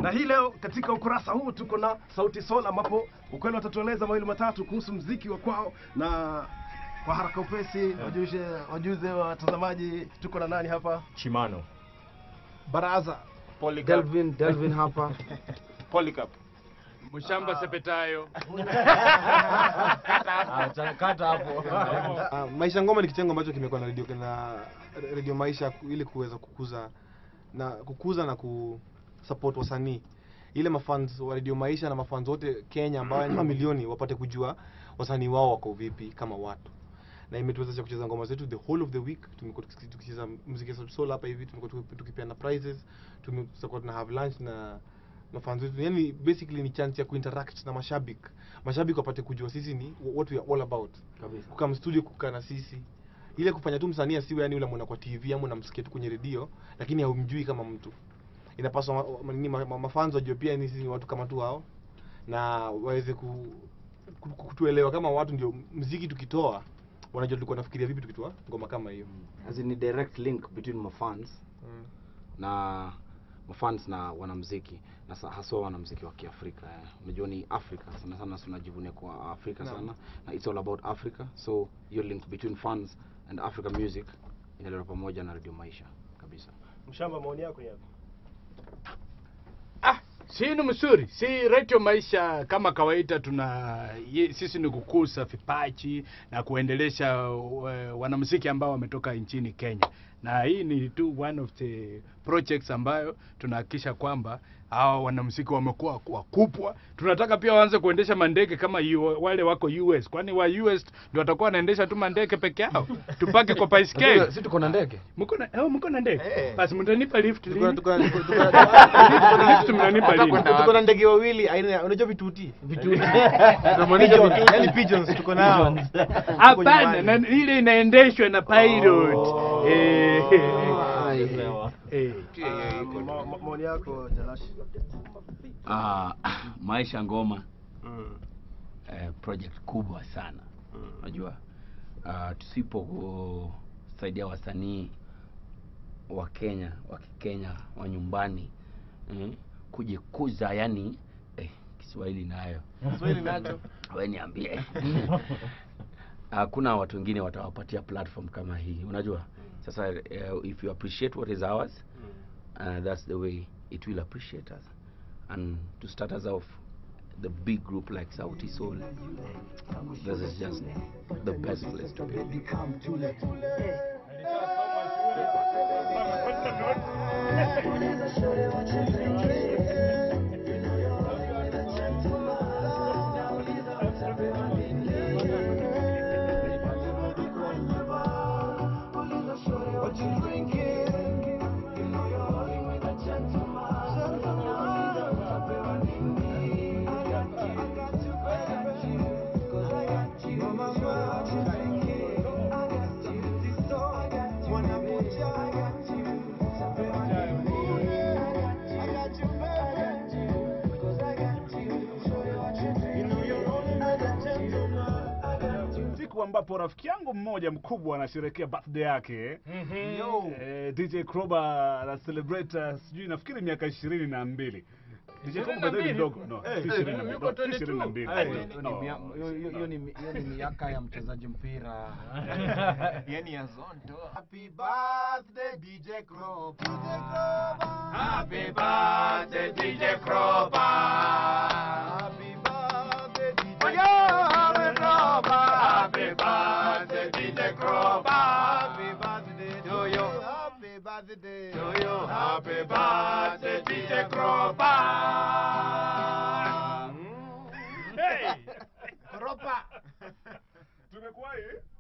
Na hii leo katika ukurasa huu tuko na Sauti Sol, ambapo ukweli watatueleza mawili matatu kuhusu mziki wa kwao, na kwa haraka upesi wajuze wajuze watazamaji tuko na nani hapa. Chimano. Baraza Polycarp. Delvin Delvin hapa Polycarp. Mshamba Sepetayo. Kata hapo. Ah, Maisha Ngoma ni kitengo ambacho kimekuwa na radio na radio Maisha ku- ili kuweza kukuza na kukuza na ku support wasanii ile mafans wa radio Maisha na mafans wote Kenya ambao ni mamilioni wapate kujua wasanii wao wako vipi kama watu na imetuwezesha kucheza ngoma zetu the whole of the week tumekuwa tukisi- tukicheza muziki ya soul hapa hivi tumekuwa tuki- tukipeana prizes tumekuwa tuna have lunch na na fans wetu yani basically ni chance ya kuinteract na mashabiki mashabiki wapate kujua sisi ni what we are all about Kabisa. kukaa studio kukaa na sisi ile kufanya tu msanii asiwe yani ule mwana kwa TV ama unamsikia tu kwenye redio lakini haumjui kama mtu inapaswa ma- ma- nini, ma- ma- mafans wajue pia ni sisi ni watu kama tu hao na waweze ku, ku, ku- kutuelewa kama watu ndio mziki tukitoa wanajua tulikuwa nafikiria vipi tukitoa ngoma kama hiyo as in a direct link between mafans mm. na mafans na wanamziki na sa- haswa wanamziki wa Kiafrika. eh. Unajua ni Afrika sana sana, tunajivunia kwa Afrika Naam. sana na it's all about Africa, so hiyo link between fans and African music inaletwa pamoja na Radio Maisha kabisa. Mshamba, maoni yako yapi? Ah, sinu mzuri. Si Radio Maisha kama kawaida tuna ye, sisi ni kukuza vipaji na kuendelesha uh, wanamuziki ambao wametoka nchini Kenya. Na hii ni tu one of the projects ambayo tunahakikisha kwamba hawa wanamuziki wamekuwa wakubwa. Tunataka pia waanze kuendesha mandege kama yu, wale wako US, kwani wa US ndio watakuwa wanaendesha tu mandege peke yao. Tupake kwa baiskeli. Sisi tuko na ndege. Mko na oh, mko na ndege? Basi mtanipa lift Tuko na- lini? tuko na- tuko- tuko na- Lift mnanipa lini? tuko na ndege wawili aina ya- unajua vituti Tunamaanisha vitu- yani pigeons tuko nao Hapana, na ile inaendeshwa na pilot. Oh. Eh, eh. Ma- ma- Maoni yako Jalash? Ah, maisha ngoma Mm. eh, project kubwa sana Mm. unajua uh, tusiposaidia wasanii wa Kenya wa Kikenya wa nyumbani eh, kujikuza yani eh, Kiswahili nayo Kiswahili nacho we niambie hakuna watu wengine watawapatia platform kama hii unajua sasa uh, if you appreciate what is ours uh, that's the way it will appreciate us and to start us off the big group like Sauti Soul this is just the best place to be siku ambapo rafiki yangu mmoja mkubwa anasherehekea birthday yake eh, DJ Kroba ana celebrate uh, sijui nafikiri miaka ishirini na mbili DJ Kroba by the way ni mdogo no si ishirini na mbili no, si ishirini na mbili No. Hiyo ni hiyo ni miaka ya mchezaji mpira. Yani ya zonto. Happy birthday DJ Crop Happy birthday DJ Kroba. Happy birthday DJ Happy birthday DJ Kroba. Happy birthday To you. Happy birthday To you. Happy birthday DJ Kroba. Hey! Ropa. Tumekuwa hii